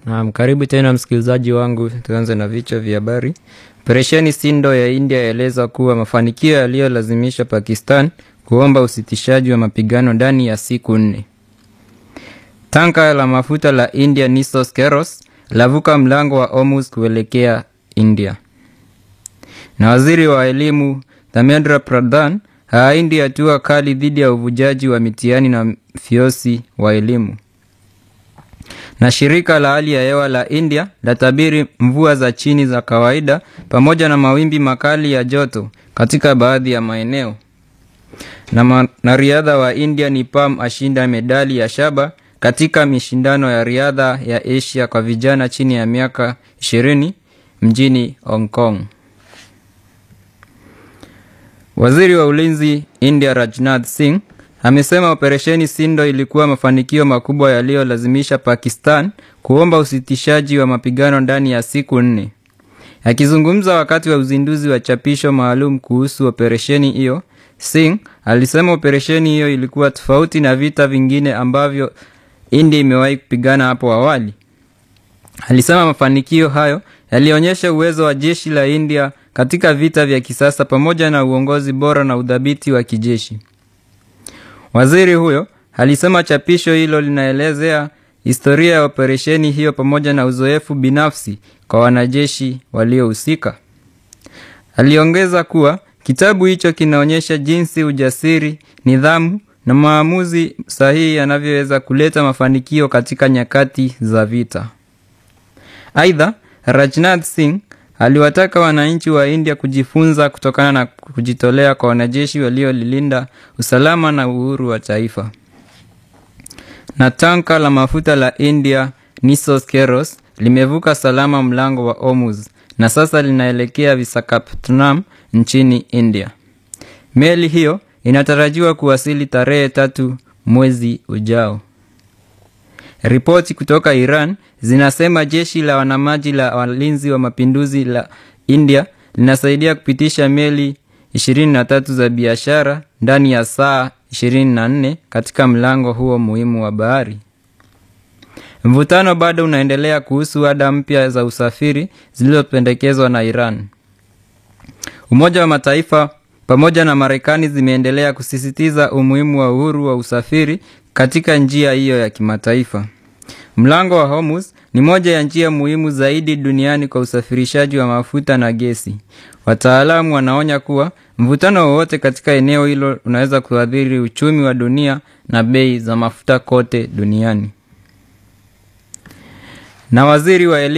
Naam, karibu tena msikilizaji wangu. Tuanze na vichwa vya habari. Operesheni Sindo ya India yaeleza kuwa mafanikio yaliyolazimisha Pakistan kuomba usitishaji wa mapigano ndani ya siku nne. Tanka la mafuta la India Nissos Keros lavuka mlango wa Hormuz kuelekea India. Na waziri wa elimu Dharmendra Pradhan haaindi hatua kali dhidi ya uvujaji wa mitihani na fiosi wa elimu. Na shirika la hali ya hewa la India latabiri mvua za chini za kawaida pamoja na mawimbi makali ya joto katika baadhi ya maeneo. Na mwanariadha wa India Nipam ashinda medali ya shaba katika mashindano ya riadha ya Asia kwa vijana chini ya miaka 20 mjini Hong Kong. Waziri wa ulinzi India Rajnath Singh amesema operesheni Sindo ilikuwa mafanikio makubwa yaliyolazimisha Pakistan kuomba usitishaji wa mapigano ndani ya siku nne. Akizungumza wakati wa uzinduzi wa chapisho maalum kuhusu operesheni hiyo, Singh alisema operesheni hiyo ilikuwa tofauti na vita vingine ambavyo India imewahi kupigana hapo awali. Alisema mafanikio hayo yalionyesha uwezo wa jeshi la India katika vita vya kisasa pamoja na uongozi bora na udhabiti wa kijeshi. Waziri huyo alisema chapisho hilo linaelezea historia ya operesheni hiyo pamoja na uzoefu binafsi kwa wanajeshi waliohusika. Aliongeza kuwa kitabu hicho kinaonyesha jinsi ujasiri, nidhamu na maamuzi sahihi yanavyoweza kuleta mafanikio katika nyakati za vita. Aidha, Rajnath Singh aliwataka wananchi wa India kujifunza kutokana na kujitolea kwa wanajeshi waliolilinda usalama na uhuru wa taifa. Na tanka la mafuta la India Nissos Keros limevuka salama mlango wa Hormuz na sasa linaelekea Visakhapatnam nchini India. Meli hiyo inatarajiwa kuwasili tarehe tatu mwezi ujao. Ripoti kutoka Iran zinasema jeshi la wanamaji la walinzi wa mapinduzi la India linasaidia kupitisha meli 23 za biashara ndani ya saa 24 katika mlango huo muhimu wa bahari. Mvutano bado unaendelea kuhusu ada mpya za usafiri zilizopendekezwa na Iran. Umoja wa Mataifa pamoja na Marekani zimeendelea kusisitiza umuhimu wa uhuru wa usafiri katika njia hiyo ya kimataifa. Mlango wa Hormuz ni moja ya njia muhimu zaidi duniani kwa usafirishaji wa mafuta na gesi. Wataalamu wanaonya kuwa mvutano wowote katika eneo hilo unaweza kuathiri uchumi wa dunia na bei za mafuta kote duniani. Na waziri wa elimu